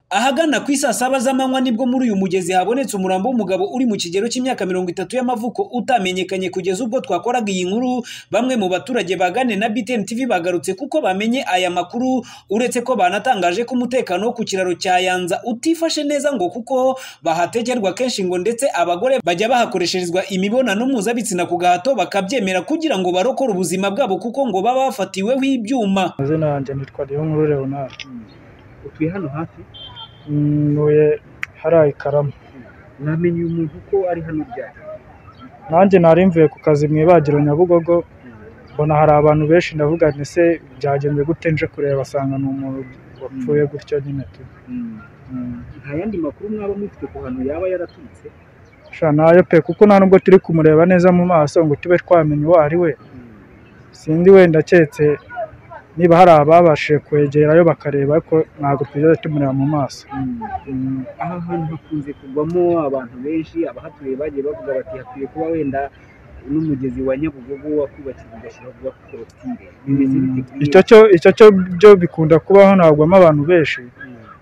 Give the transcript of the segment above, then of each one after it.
Ahagana ku isaa saba z'amanywa nibwo muri uyu mugezi habonetse umurambo w'umugabo uri mu kigero cy'imyaka mirongo itatu y'amavuko utamenyekanye kugeza ubwo twakoraga iyi nkuru, bamwe mu baturage bagane na BTN TV bagarutse kuko bamenye aya makuru, uretse ko banatangaje ko umutekano wo ku kiraro cya Yanza utifashe neza ngo kuko bahategerwa kenshi ngo ndetse abagore bajya bahakoresherezwa imibonano mpuzabitsina ku gahato bakabyemera kugira ngo barokore ubuzima bwabo kuko ngo baba bafatiweho ibyuma. amazina yanjye nitwa Niyonkuru Leonard utuye hano hafi ntuye hariya i Karama namenye uyu muntu ko ari hano ryari nanjye nari mvuye ku kazi mu ibagiro Nyabugogo mbona hari abantu benshi ndavuga nti se byagenze gute nje kureba asanga ni umuntu wapfuye gutyo nyine tu Mm. nta yandi makuru mwaba mufite ku hantu yaba yaraturutse sha nayo pe kuko nta nubwo turi kumureba neza mu maso ngo tube twamenya uwo ari we sindi wenda keretse niba hari ababashije kwegerayo bakareba ko ntabwo twigeze tumureba mu maso Mm. aha hantu hakunze kugwamo abantu benshi abahatuye bagiye bavuga bati hakwiye kuba wenda n'umugezi wa nyabugogo wakubakiwe ugashyiraho kuba korotire bimeze bite kuri iyo- icyo cyo icyo cyo byo bikunda kubaho ntabwamo abantu benshi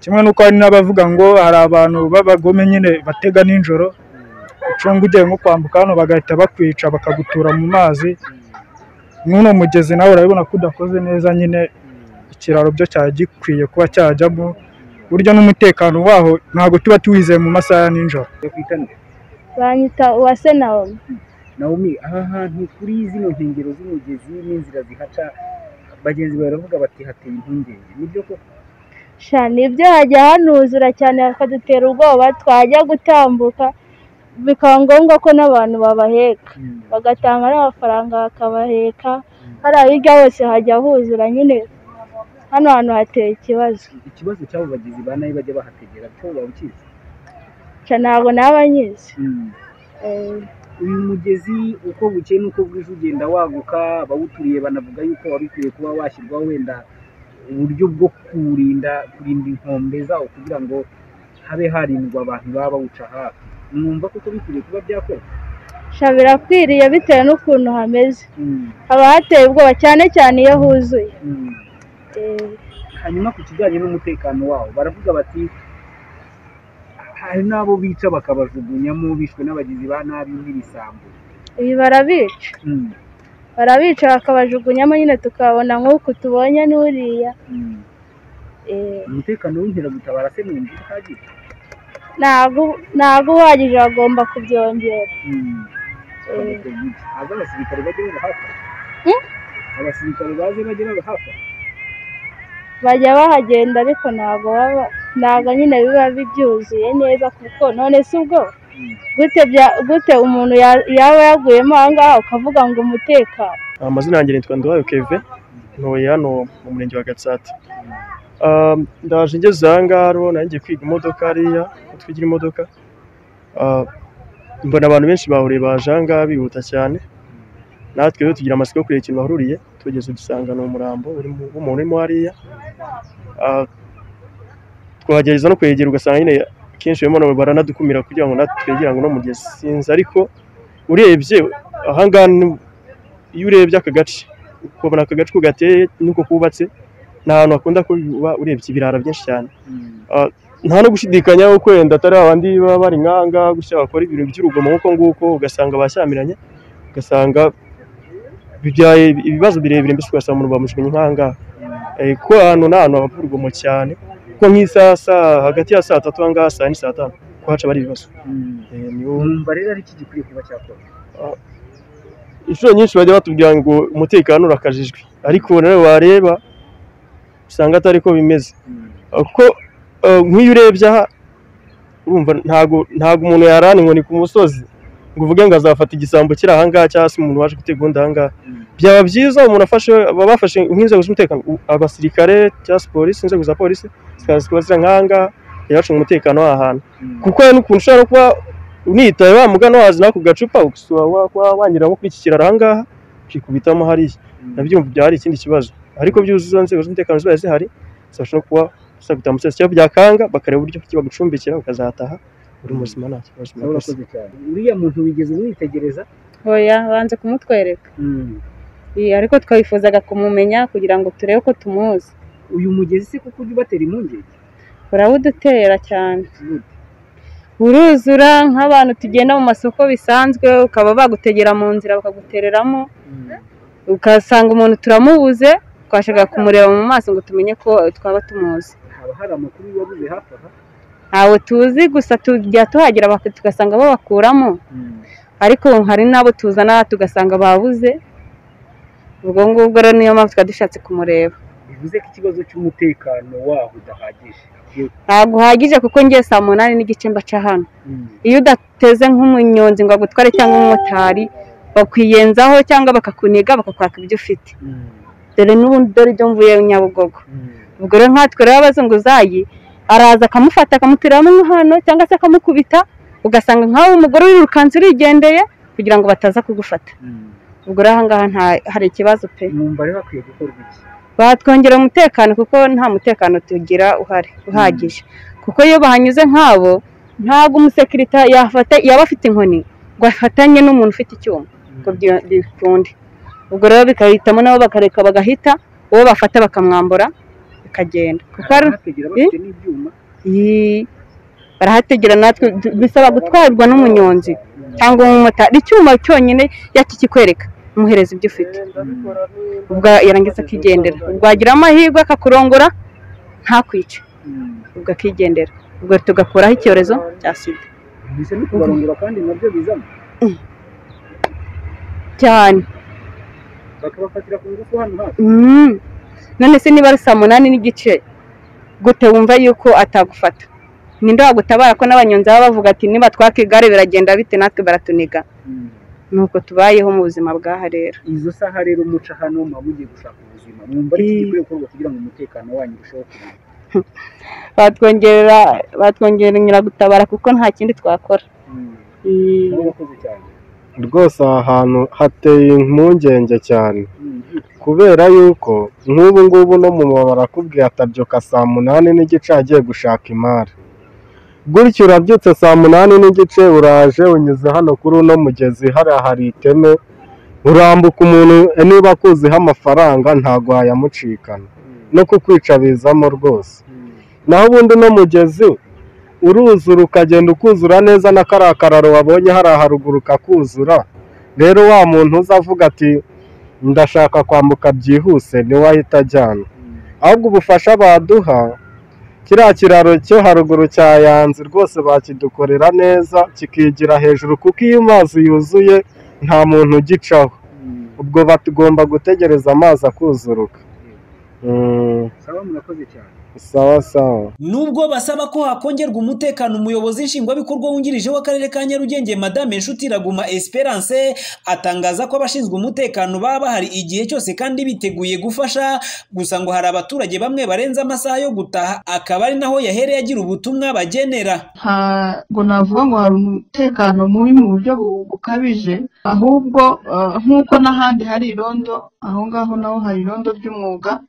Mm, kimwe n'uko hari n'abavuga ngo hari abantu b'abagome nyine batega nijoro mm, ucunga ugiye nko kwambuka hano bagahita bakwica bakagutura mu mazi mm, nk'uno mugezi nawe urabibona ko udakoze neza nyine mm, ikiraro byo cyari gikwiye kuba cyajyamo buryo n'umutekano waho ntabwo tuba tuwizeye mu masaha ya nijoro yo kwita nde? banyita uwase nawomi Naomi aha hantu kuri zino nkengero z'umugezi n'inzira zihaca bagenzi bawe baravuga bati hateye impungenge nibyo koko sha nibyo hajya hanuzura cyane bakadutera ubwoba twajya gutambuka bikaba ngombwa ko n'abantu babaheka Mm, bagatanga n'amafaranga bakabaheka hariya hirya hose hajya huzura nyine hano hantu hateye ikibazo ikibazo cy'abo bagizi ba nabi bajya bahategera cyo babukizi sha ntabwo naba nyizi Eh, uyu mugezi uko bukeye n'uko bwije ugenda waguka abawuturiye banavuga yuko wari ukwiye kuba washyirwaho wenda uburyo bwo kurinda kurinda inkombe zawo kugira ngo habe harindwa abantu baba bawuca hafi mwumva kuko bikwiriye kuba byakorwa sha birakwiriye bitewe n'ukuntu hameze haba hateye ubwoba cyane cyane iyo huzuye Mm. Eh, hanyuma ku kijyanye n'umutekano wawo baravuga bati hari n'abo bica bakabajugunyamo bishwe n'abagizi ba nabi n'ibisambo ibi barabica Mm, barabica bakabajugunyamo nyine tukabona nk'uku tubonye n'uriya mm. Eh, umutekano w'inkeragutabara se mwumva uhagije ntabwo ntabwo uhagije bagomba kubyongera Mm. Eh, haza abasirikare bajye baba hafi Hmm? abasirikare baze bajye baba hafi bajya bahagenda ariko ntabwo baba ntabwo nyine biba byuzuye neza kuko none si ubwo Mm. gute bya- gute umuntu ya- yaba yaguyemo aha ngaha ukavuga ngo umutekano amazina yanjye nitwa Nduwayo Keve ntuye hano mu murenge wa Gatsata Ah, ndaje ngeze aha ngaha rero nanjye kwiga imodoka hariya ko twigira imodoka Ah, mbona abantu benshi bahuriye baje aha ngaha bihuta cyane natwe rero tugira amatsiko yo kureba ikintu bahururiye tugeze dusanga ni umurambo urimo- w'umuntu urimo hariya Ah, twagerageza no kwegera ugasanga nyine kenshi barimo na- baranadukumira kugira ngo natwe twegere ngo no mugezi sinzi ariko urebye aha ngaha ni- iyo urebye aka gace ukabona aka gace uko gateye n'uko kubatse ni ahantu hakunda kuba urebye ibirara byinshi cyane Mm. nta no gushidikanya ko wenda atari abandi baba bari nkanga gusa bakora ibintu by'urugomo nk'uko nguko ugasanga bashyamiranye ugasanga bibyaye ibibazo birebire mbese ugasanga umuntu bamujugunye nkanga kuko ahantu ni ahantu haba urugomo cyane kuko nk'isaha saa- hagati ya saa tatu aha ngaha saa yine saa tanu kuhaca bari ibibazo Mm. Eh, niho mwumva rero ari iki gikwiye kuba cyakorwa inshuro nyinshi bajya batubwira ngo umutekano urakajijwe ariko nawe wareba usanga atari ko bimeze Mm. kuko eh, nk'iyo urebye aha urumva ntago ntago umuntu yarana inkoni ku musozi ngo uvuge ngo azafata igisambo kiri aha ngaha cyangwa se umuntu waje gutega undi aha ngaha Mm. byaba byiza umuntu afashe baba bafashe nk'inzego z'umutekano u- abasirikare cyangwa se polisi inzego za polisi zikaza kuba ziri nk'aha ngaha bakajya bacunga umutekano w'aha hantu Mm. kuko hari n'ukuntu ushobora kuba unitaye wa mugana wazi nako gacupa ugasura wa- wa- wanyura nko kuri iki kiraro aha ngaha ukikubitamo hariya Mm. nabyo byaba ari ikindi kibazo ariko byuzuza inzego z'umutekano ziba zihari zibasha no kuba zagutaha umusozi cyangwa byakanga bakareba uburyo ki bagucumbikira ukazataha uri muzima nta kibazo nawe urakoze cyane uriya muntu wigeze umwitegereza Oya banze kumutwereka Mm. Iyi, ariko twifuzaga kumumenya kugira ngo turebe ko tumuzi uyu mugezi se kuko ujya ubatera impungenge burawudutera cyane buruzura nk'abantu tugenda mu masoko bisanzwe ukaba bagutegera mu nzira bakagutereramo ugasanga umuntu turamubuze twashaka kumureba mu maso ngo tumenye ko twaba tumuzi haba hari amakuru wabuze hafi aha ntawe tuzi gusa tujya tuhagera baka- tugasanga babakuramo ariko hari n'abo tuzana tugasanga babuze ubwo ngubwo rero niyo mpamvu twari dushatse kumureba bivuze ko ikibazo cy'umutekano waho udahagije ntabwo uhagije kuko ngiye saa munani n'igice mbaca hano iyo udateze nk'umunyonzi ngo agutware cyangwa umumotari bakwiyenzaho cyangwa bakakuniga bakakwaka ibyo ufite dore n'ubundi dore ibyo mvuye nyabugogo ubwo rero nkatwe rero abazunguzayi araza akamufata akamuteramo hano cyangwa se akamukubita ugasanga nk'aho umugore wirukanse urigendeye kugira ngo bataza kugufata ubwo rero ahangaha nta- hari ikibazo pe mwumva rero hakwiye gukorwa iki batwongera umutekano kuko nta mutekano tugira uhari uhagije kuko iyo bahanyuze nk'abo ntabwo umusekirita yafata yaba afite inkoni ngo afatanye n'umuntu ufite icyuma ngo byo- bikunde ubwo rero bikahitamo nabo bakareka bagahita uwo bafata bakamwambura bikagenda kuko hari ari abahategera bafite n'ibyuma Ii, barahategera natwe du- bisaba gutwarwa n'umunyonzi cyangwa umumotari icyuma cyonyine yakikikwereka umuhereza ibyo ufite ubwo yarangiza akigendera ubwo wagira amahirwe akakurongora ntakwice ubwo akigendera ubwo tugakuraho icyorezo cya sida bisa no kubarongora kandi nabyo bizamo cyane bakabafatira ku ngufu hano hafi Mm. none se niba ari saa munani n'igice gute wumva yuko atagufata ninde wagutabara ko n'abanyonzi baba bavuga ati niba twaka igare biragenda bite natwe baratuniga nuko tubayeho mu buzima bw'aha rero izo saha rero muca hano muba mugiye gushaka ubuzima mwumva ari iki Eh. gikwiye gukorwa kugira ngo umutekano wanyu urusheho kuba batwongerera batwongerera gutabara kuko nta kindi twakora Ii, murakoze cyane rwose aha hantu hateye impungenge cyane Mm. kubera yuko nk'ubu ngubu no mu barakubwiye atabyuka saa munani n'igice agiye gushaka imari gutyo urabyutse saa munani n'igice uraje unyuze hano kuri uno mugezi hariya hari iteme urambuka umuntu eh, niba akuziho amafaranga ntabwo wayamucikana no kukwica bizamo rwose naho ubundi uno mugezi uruzura ukagenda ukuzura neza na kariya kararo wabonye hariya haruguru kakuzura rero wa muntu uza avuga ati ndashaka kwambuka byihuse niwe ahita ajyana ahubwo ubufasha baduha kiriya kiraro cyo haruguru cya yanzi rwose bakidukorera neza kikigira hejuru kuko iyo amazi yuzuye nta muntu ugicaho ubwo batugomba gutegereza amazi akuzuruka Mm, sawa murakoze cyane sawa sawa nubwo basaba ko hakongerwa umutekano umuyobozi nshingwabikorwa wungirije w'akarere ka nyarugenge madame nshuti iraguma esperance atangaza ko abashinzwe umutekano baba bahari igihe cyose kandi biteguye gufasha gusa ngo hari abaturage bamwe barenze amasaha yo gutaha akaba ari naho yahereye agira ubutumwa bagenera ntabwo navuga ngo hari umutekano mubi mu buryo bu- bukabije ahubwo eh, nk'uko n'ahandi hari irondo aho ngaho naho hari irondo ry'umwuga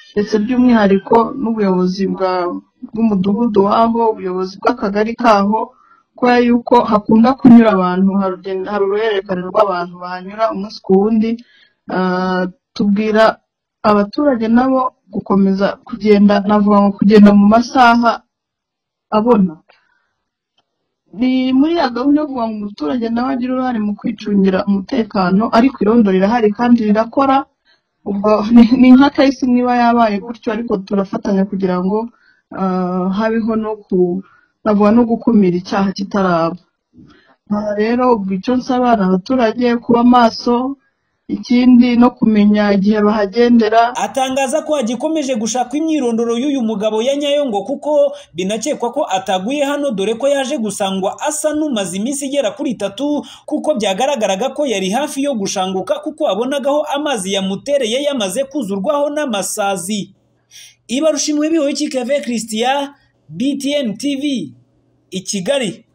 ndetse by'umwihariko n'ubuyobozi bwa- bw'umudugudu waho ubuyobozi bw'akagari kaho kubera yuko hakunda kunyura abantu hari urugendo- hari uruhererekane rw'abantu bahanyura umunsi ku wundi eh, tubwira abaturage nabo gukomeza kugenda navuga ngo kugenda mu masaha abona ni muri ya gahunda yo kuvuga ngo umuturage nawe agire uruhare mu kwicungira umutekano ariko irondo rirahari kandi rirakora ubwo ni- ni nka kahise niba yabaye gutyo ariko turafatanya kugira ngo ah, habeho no ku navuga no gukumira icyaha kitaraba aha rero ubwo icyo nsaba ni abaturage kuba maso ikindi no kumenya igihe bahagendera atangaza ko hagikomeje gushakwa imyirondoro y'uyu mugabo ya nyayo ngo kuko binakekwa ko ataguye hano dore ko yaje gusangwa asa n'umaze iminsi igera kuri itatu kuko byagaragaraga ko yari hafi yo gushanguka kuko abonagaho amazi yamutereye yamaze kuzurwaho n'amasazi ibarushimwe bihoye kikave christian btn tv i kigali